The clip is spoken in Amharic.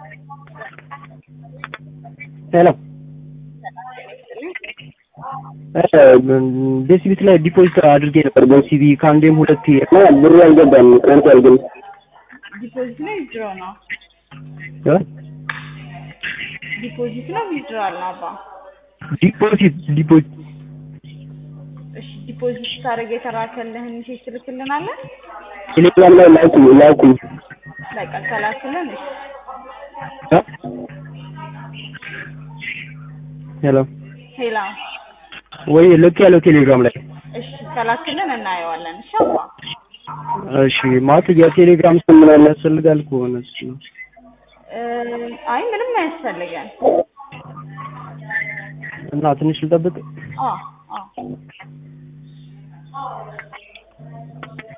ሄሎ ቤሲቢት ላይ ዲፖዚት አድርጌ ነበር በሲቢ ከአንዴም ሁለቴ እና ብሩ አልገባም ቀንቷል ግን ዲፖዚት ነው ዊዝድሮ ነው? እ? ዲፖዚት ነው ዊዝድሮዋል ነው አባ? ዲፖዚት ዲፖዚት እሺ ዲፖዚት ስታደርግ የተላከልህን ሜሴጅ ትልክልናለህ? ቴሌግራም ላይ ላኩኝ ላኩኝ በቃ ከላክልን እሺ እ? ሄሎ ሄላ ወይ ልክ ያለው ቴሌግራም ላይ እሺ ከላክልን እናየዋለን። እሺ አባ እሺ ማለት የቴሌግራም ስም ምናምን ያስፈልጋል ከሆነ እሱ ነው እ፣ አይ ምንም አያስፈልገን። እና ትንሽ ልጠብቅ አ አ